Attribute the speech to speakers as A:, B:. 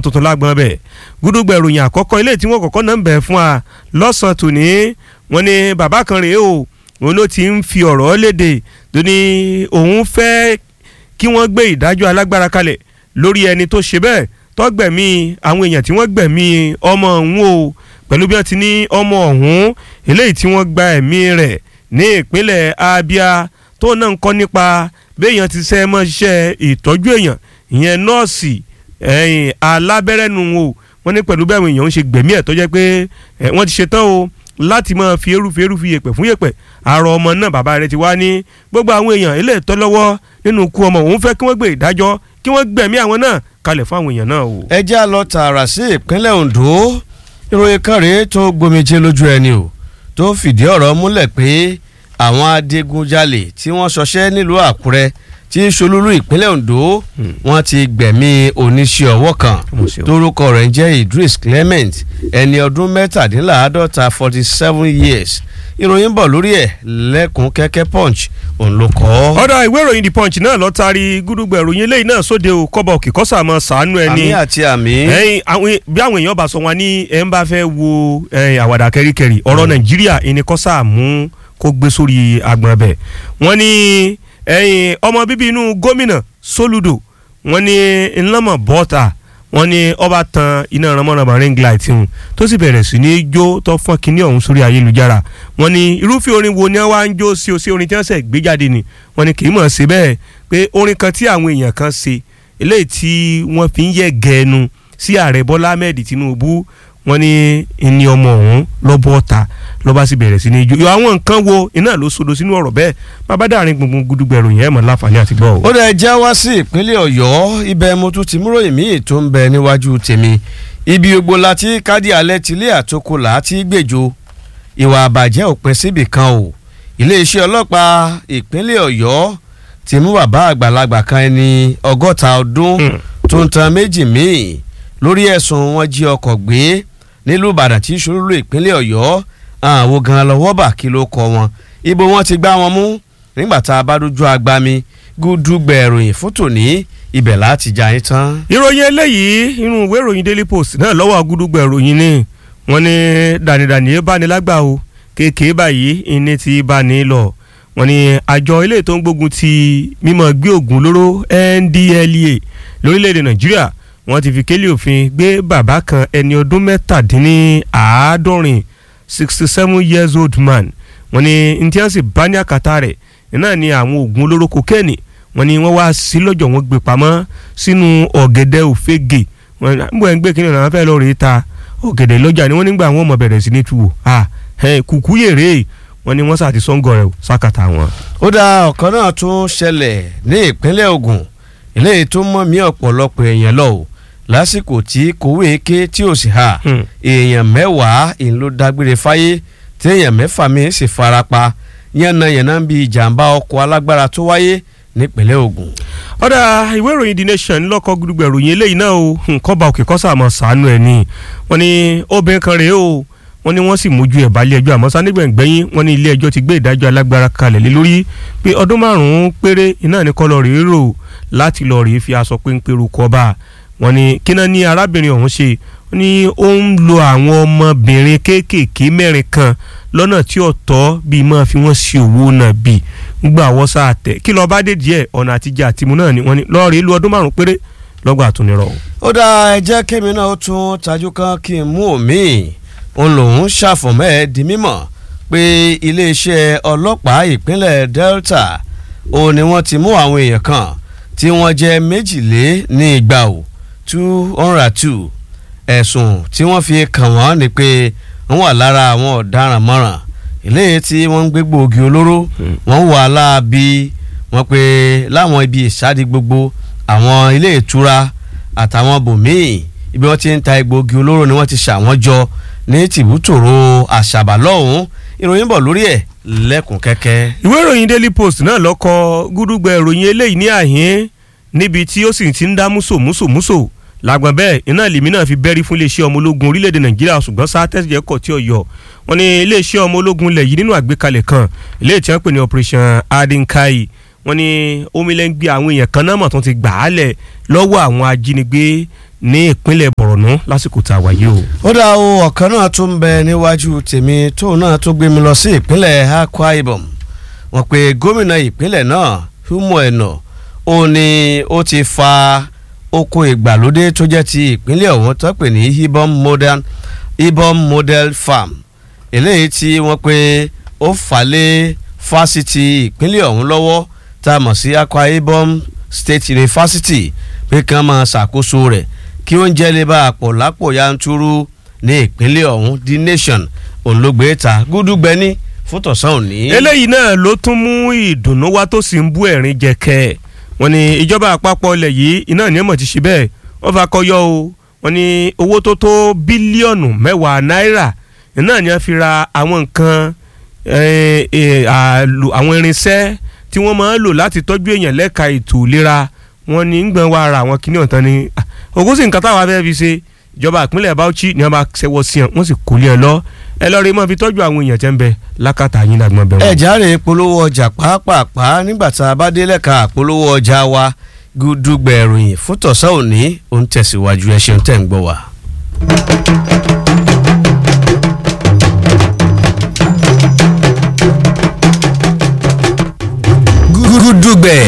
A: tuntun lágbọ́n bẹ̀ gúdúgbẹ̀ ìròyìn àkọ́kọ́ ilé tí wọ́n kọ́kọ́ náà ń bẹ̀ fún wa lọ́sàn-án tòní wọ́n ní bàbá kan rèé o òun ló ti ń fi ọ̀rọ̀ léde tó ní òun fẹ́ kí wọ́n gbé ìdájọ́ alágbára kalẹ̀ lórí ẹni tó ṣe bẹ́ẹ̀ tọ́gbẹ̀mí àwọn èèyàn tí wọ́n gbẹ̀mí ọmọ ọ̀hún o pẹ̀lú bí wọ́n ti ní ọmọ ọ̀hún eléyìí tí wọ́n gba ẹ̀mí rẹ̀ ní ìpínlẹ̀ Abia tó náà ń kọ́ nípa béèyàn ti ṣe mọ́ ṣiṣẹ́ ìtọ́jú èèyàn ìyẹn nọ́ọ̀sì ẹ̀yìn alábẹ́rẹ́nu o wọ́n ní pẹ̀lú bẹ́ẹ̀ àwọn èèyàn ń ṣe gbẹ̀mí ẹ̀ tó jẹ́ pé wọ́n ti ṣetán o láti máa fi eru fi eru fi yèpẹ̀ fún yèpẹ̀ àrò ọmọ náà bàbá rẹ̀ ti wá ní gbogbo àwọn èèyàn ilé ìtọ́ lọ́wọ́ nínú ikú ọmọ òun fẹ́ kí wọ́n gbé ìdájọ́ kí wọ́n gbẹ̀mí àwọn náà kalẹ̀ fún àwọn èèyàn náà o.
B: ẹ já lọ tààrà sí ìpínlẹ̀ Ondo ìròyìn kan rèé tó gbomijé lójú ẹni o tó fìdí ọ̀rọ̀ múlẹ̀ pé àwọn adigunjalè tí wọ́n ṣọṣẹ́ nílùú Àkúrẹ́ tí í ṣolúlú ìpínlẹ̀ Ondo wọ́n ti gbẹ̀mí oníṣẹ́ ọwọ́ kan torúkọ rẹ̀ ń jẹ́ Idris Clement ẹni ọdún mẹ́tàdínláàádọ́ta forty seven years ìròyìn bọ̀ lórí ẹ̀ lẹ́kùn kẹ́kẹ́ punch òun ló kọ́.
A: ọ̀dà ìwé ìròyìn the punch náà lọ taari gúdúgbẹ̀ ìròyìn eléyìí náà sóde o kọ́bọ̀ òkè kọ́sà mọ́ sàánú ẹni.
B: àmì àti àmì.
A: ẹyin àwọn bí àwọn èèyàn bá sọ wọn ní ẹ ń bá fẹ́ wo àwàdà kẹ́ríkẹ́rí ọ̀rọ̀ nàìjíríà ẹni kọ́sà mú kó gbé sórí agbọ̀n bẹ̀. wọ́n ní ẹyin ọmọ bíbí inú gómìnà soludo wọ́n ní ńlọ́mọ̀ bọ́ta wọ́n ní ọba tan iná ránmọ́ránmọ́ ring light hùn tó sì bẹ̀rẹ̀ sí ní jó tó fọ́n kínní ọ̀hún sórí ayélujára wọ́n ní irúfẹ́ orin wo ni wọ́n á ń jó sí o sí orin tí wọ́n sẹ̀ gbé jáde ni wọ́n ní kì í mọ̀ sí bẹ́ẹ̀ pé orin kan tí àwọn èèyàn kan ṣe eléyìí tí wọ́n fi ń yẹ gẹ̀ẹ́nu sí ààrẹ bọ́lá ahmed tinubu wọ́n ní ẹni ọmọ ọ̀hún lọ́bọ̀ ọ̀ta lọ́ba sì bẹ̀rẹ̀ sí ní jó àwọn nǹkan wo iná ló sodo sínú ọ̀rọ̀ bẹ́ẹ̀ bàbá dàrin gbùngbùn gudugbẹ̀rù yẹn mọ̀ láǹfààní àti gbọ́.
B: ó dẹ̀ já wá sí ìpínlẹ̀ ọ̀yọ́ ibẹ̀ mo tún ti múròyìn míì tó ń bẹ níwájú tèmi ibi gbogbo la ti kádì alẹ́ tilé àtòkò là á ti gbèjò ìwà àbàjẹ́ òpin síbì kan o iléeṣẹ́ ọlọ́pàá ìpínlẹ̀ ọ̀yọ́ ti mú bàbá àgbàlagbà kan ẹni ọgọ́ta ọdún tó ń tan méjì míì lórí ẹ̀sùn wọn jí ọkọ̀ gbé nílùú ìbàdàn tí ìṣòro ìpínlẹ̀ ọ̀yọ́ àwọn gan lọ́wọ́ bà kí ló kọ wọn ibo wọn ti gbá wọn mú nígbà tá a bá dojú agbami gúdúgbẹ̀ ìròyìn fún tòní ibẹ̀ láti já yín tán.
A: ìròyìn eléyìí inú ìwé ìròyìn daily post náà lọ́wọ́ gúdúgbẹ̀ ìròyìn ni wọ́n ní dànìdànì yé báni lágbà o kéèké báyìí ìní ti báni lọ wọ́n ní àjọ ilé tó ń gbógun ti mímọ́ gbé ògùn olóró NDLEA lórílẹ̀‐èdè nàìjíríà wọ́n ti fi kélé òfin gbé bàbá kan ẹni ọdún mẹ́tàdínláàádọ́rin sixty seven years old man wọ́n ní ntí wọ́n sì bá ní àkàtà rẹ̀ náà ni àwọn oògùn olóró kokéènì wọ́n ní wọ́n wá sí lọ́jọ́ wọn gbé pamọ́ sínú ọ̀gẹ̀dẹ̀ òfégè wọ́n ń bọ̀ ẹ̀ ń gbé kínní ọ̀nà fẹ́ lọ́ọ́ rèé ta ọ̀gẹ̀dẹ̀ lọ́jà ni wọ́n nígbà wọn mọ̀ bẹ̀rẹ̀ sí ní tu wò kùkú yèrè wọ́n ní wọ́n sàti sọ́ngọ̀ rẹ̀ sákàtà wọn.
B: ó dá ọ̀kan náà tún ṣẹlẹ̀ ní ìpínlẹ̀ Ògùn eléyìí tó mọ̀ mí ọ̀pọ̀lọpọ̀ èèyàn lọ o lásìkò tí kòwé ké tí ò sì hà èèyàn mẹ́wàá ìlú ló dágbére fáyé tí èèyàn mẹ́fà mi sì farapa yánnayànna ń bi ìjàmbá ọkọ̀ alágbára tó wáyé nípínlẹ̀ Ògùn.
A: ọ̀dà ìwé ìròyìn The Nation lọ́kọ̀ gbùdùgbẹ̀ ròyìn eléyìí náà o nǹkan bá òkè kọ́sà mọ̀ sànú ẹ̀ ni wọ́n ní obìnrin kan rèé o wọ́n ní wọ́n sì mójú ẹ̀ balẹ̀ ẹjọ́ àmọ́ sanígbẹ̀ngbẹ́yìn wọ́n ní ilé ẹjọ́ ti gbé ìdájọ́ alágbára kalẹ̀ lé lórí pé ọdún márùn-ún péré iná ní kọ́ lọ rèé rò láti lọ rèé fi aṣọ péńpéru kọ́ bá wọ́n ní kíná ní arábìnrin ọ̀hún ṣe wọ́n ní ó ń lo àwọn ọmọbìnrin kéékèèké mẹ́rin kan lọ́nà tí ó tọ́ bíi máa fi wọ́n ṣe òwò náà bíi gbà wọ́n sáà tẹ̀ kí lọ́ọ́ bá dé díẹ̀ ọ̀nà àtijọ́ àtìmú náà ni wọ́n ní lọ́ọ́ rèé lu ọdún márùn-ún péré lọ́gbà àtúnirọ̀.
B: ó dá ẹ jẹ́ kémi náà ó tún tajú kan kí n mú òmíì òun lòun ṣàfọ̀mọ́ ẹ̀ di mímọ̀ pé iléeṣẹ́ ọlọ́pàá ìpínlẹ̀ Delta òun ni wọ́n ti mú àwọn èèyàn kan tí wọ́n jẹ́ méjìlé ní igba o two hundred two ẹ̀sùn tí wọ́n fi kàn wọ́n ni pé wọ́n wà lára àwọn ọ̀daràn mọ́ràn eléyìí tí wọ́n ń gbé gbòógì olóró wọ́n wà láabi wọ́n pé láwọn ibi ìsádi gbogbo àwọn ilé ìtura àtàwọn bòmíì ibi wọ́n ti ń ta egbòogi olóró ni wọ́n ti ṣàwọn jọ ní tìbútòrò àṣàbà lọ́hùn-ún ìròyìn bọ̀ lórí ẹ̀ lẹ́kùn kẹ́kẹ́.
A: ìwé ìròyìn Daily Post náà lọ́kọ gúdúgbẹ ìròyìn eléyìí ní àhín níbi tí ó sì ti ń dá múso múso múso làgbọ̀n bẹ́ẹ̀ iná lèmi náà fi bẹ́rí fún iléeṣẹ́ ọmọ ológun orílẹ̀-èdè Nàìjíríà ṣùgbọ́n sáà tẹ́síjẹ́ kọ̀ tí ò yọ wọ́n ní iléeṣẹ́ ọmọ ológun lẹ̀ yìí nínú àgbékalẹ̀ kan ilé tí wọ́n pè ní Operation Adinkai wọ́n ní omilẹ́ngbé àwọn èèyàn kan náà mọ̀ tó ti gbà á lẹ̀ lọ́wọ́ àwọn ajínigbé ní ìpínlẹ̀ Borno lásìkò tá a wà yìí o.
B: ó dá o ọ̀kan náà tún bẹ níwájú tèmi tóun náà tún gbé mi lọ sí ìpínlẹ̀ Akwa Ibom wọ́n pe gómìnà ìpínlẹ̀ náà Umo Eno ó ní ó ti fa oko ìgbàlódé tó jẹ́ ti ìpínlẹ̀ ọ̀hún tó pè ní Ibom Modern Ibom Model Farm eléyìí tí wọ́n pe ó fà lé fásitì ìpínlẹ̀ ọ̀hún lọ́wọ́ tá a mọ̀ sí Akwa Ibom State University pé kí wọ́n máa ṣàkóso rẹ̀ kí oúnjẹ lè bá àpò lápò yanturu ní ìpínlẹ̀ ọ̀hún The Nation òun ló gbé ta gúdúgbẹ́ni fún tọ̀sán òní.
A: eléyìí náà ló tún mú ìdùnnú wá tó sì ń bú ẹ̀rín jẹ̀kẹ́ wọ́n ní ìjọba àpapọ̀ ilẹ̀ yìí iná ní ẹ̀mọ̀ ti ṣe bẹ́ẹ̀ wọ́n fa kọyọ o wọ́n ní owó tó tó bílíọ̀nù mẹ́wàá náírà iná ní wọ́n fi ra àwọn nǹkan àwọn irinṣẹ́ tí wọ́n máa ń lò láti tọ́jú èèyàn lẹ́ka ètò ìlera wọ́n ní ń gbọ̀n wá ara àwọn kìnìún ọ̀tán ni ògùn sì nǹkan táwa fẹ́ fi ṣe ìjọba ìpínlẹ̀ Bauchi ni wọ́n bá ṣẹwọ́ sí ẹ̀ wọ́n sì kó lé ẹ lọ ẹ lọ́ọ́ rí mọ́ fi tọ́jú àwọn èèyàn tẹ́ ń bẹ lákàtà yín lágbọ́n bẹ́ẹ̀
B: ẹ járe polówó ọjà pàápàá nígbà tá a bá dé lẹ́ka polówó ọjà wa gúdúgbẹ̀ ìròyìn fún tọ̀sán òní òun tẹ̀síwájú ẹ ṣeun tẹ̀ ń gbọ́ wa.